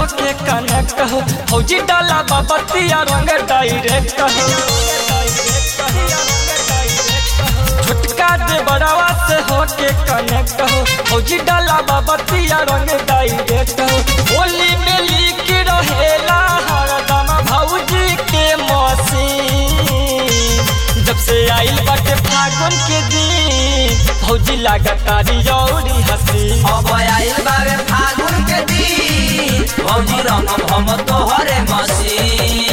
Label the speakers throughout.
Speaker 1: होके कनेक्ट हो फौजी डाला बाबतिया रंग डायरेक्ट हो छोटका दे बड़ावा से होके कनेक्ट हो फौजी डाला बाबतिया रंग डायरेक्ट हो होली में लिख रहेला हरदम भौजी के मसीन जब से आइल बाटे फागुन के दिन भौजी लागतारी औरी हसी
Speaker 2: अब आइल बावे फागुन के दिन भौजी रंगम हम तोहरे मसीन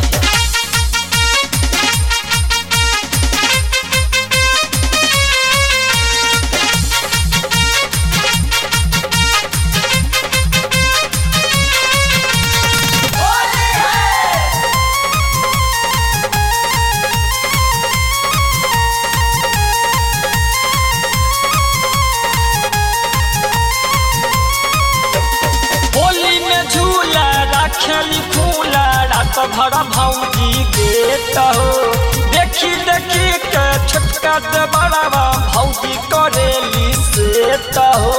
Speaker 1: होली में झूला रखली खुला रात भर भौजी देत हो देखी देखी के छोटका से बड़ावा भौजी करेली से हो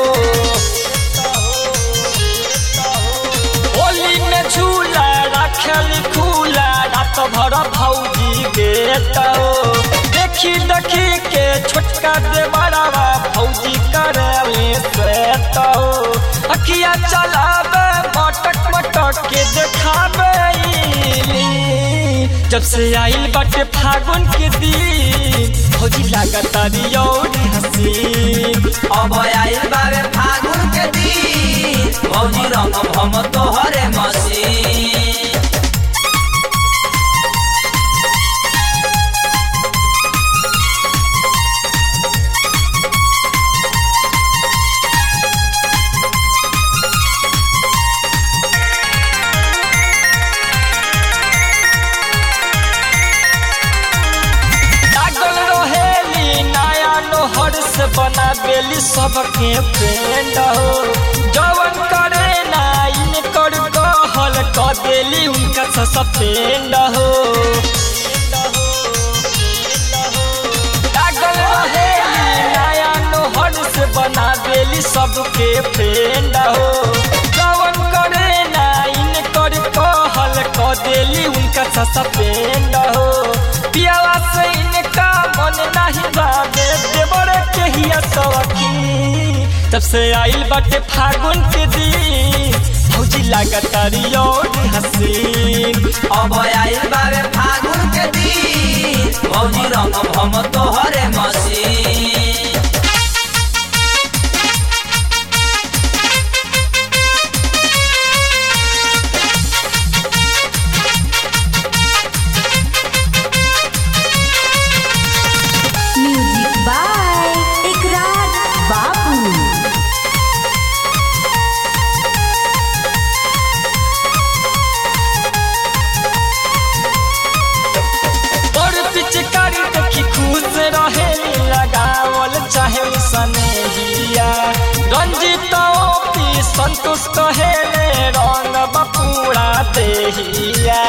Speaker 1: होली में झूला रखली खुला रात भर भौजी देत हो देखी देखी के छोटका से बड़ावा भौजी करेली से हो अखिया चलावे मटक मटक के देखावे इली। जब से आइल बाटे फागुन के दिन भौजी लागतारी औरी हसीन
Speaker 2: अब आइल बावे फागुन के दिन भौजी रंगम हम तोहरे मसीन
Speaker 1: लागल रहेली नया नोहर से बना बेली सबके फ्रेंड हो जवन करे ना इनकर कहल क देली उनका सस्पेंड हो लागल रहेली नया नोहर से बना देली सबके फ्रेंड हो जवन करे ना इनकर कहल क देली उनका सस्पेंड हो पियावा से इनका मन नहीं बाबे देवर के हिया सवकी तब से आइल बाटे फागुन के दिन भौजी लागतारी और हसीन
Speaker 2: अब आइल बावे फागुन के दिन भौजी रंगम हम तोहरे मसीन
Speaker 3: म्यूजिक बाय इकरार बाबू
Speaker 1: और पिचकारी देखी खुश रहे लगावल चाहे सनेहिया रंजित पी संतोष कहे रंग बपूरा देहिया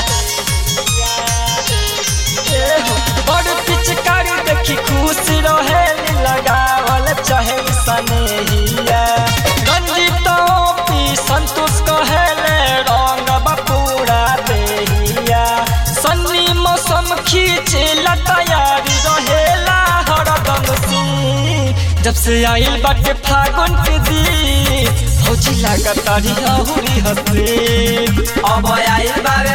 Speaker 1: और पिचकारी देखी खुश रहे लगावल चाहे सनेहिया रंजित पी संतोष कहे रंग बपूरा देहिया सन्नी मौसम खींचे ला तैयारी रहेला हरदम सी जब से आइल बाटे फागुन के दिन भौजी लागतारी अहुरी हसीन
Speaker 2: अब आइल बावे